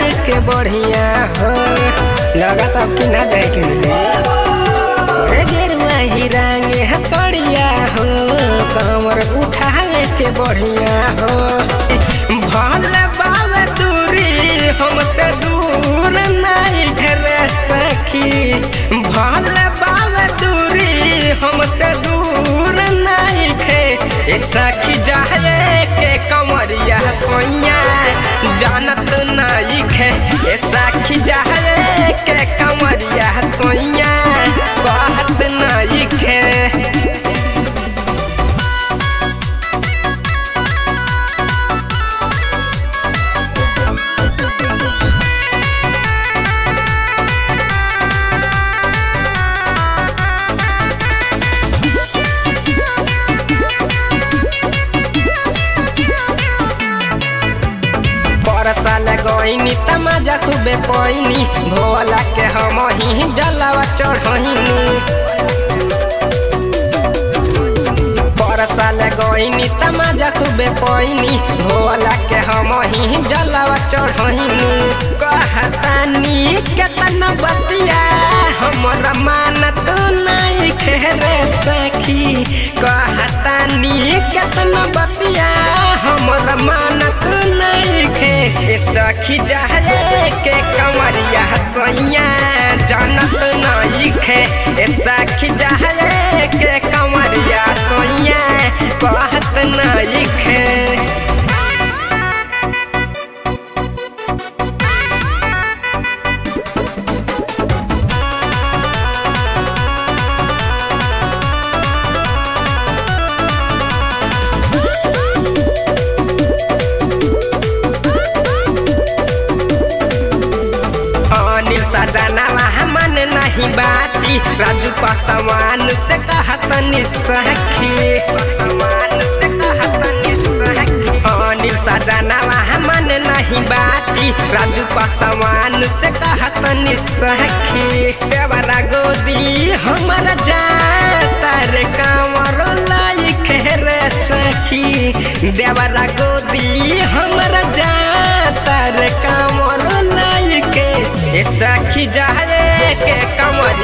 के बढ़िया हो लगा तब कि ना जाए के मिले रे गेरुआ ही रंगे हसड़िया हो कमर उठावे के बढ़िया हो भल बाबे दूरी हमसे दूर नहीं घर सखी भल बाबे दूरी हमसे दूर नहीं खे ए सखी जाए के कमरिया सोइया जानत नहीं खे ए सखी जाए के कमरिया सोइया कहत नहीं खे परसाल गईनी तमाजा खूबे पैनी भोला के हम ही जलावा चढ़नी परसाल गईनी तमाजा खूबे पैनी भोला के हम ही जलावा चढ़नी कहतानी केतना बतिया हमरा मानत नहीं खेरे सखी कहतानी केतना बतिया हमरा मानत नहीं खे ए सखी जाए के कमरिया सोइया जानत नहीं खे ए सखी जाए के कमरिया सोइया कहत नहीं खे अनिल सजनावा मन नहीं बाती राजू पासवान से कहत निसखी अनिल सजनावा मन नहीं बाती राजू पासवान से कहत निसखी देवरा गोदी हमर जाता रे कांवर लाई खेरे सखी देवरा गोदी हमर जाता रे कांवर लाई के ए सखी जाए के कमर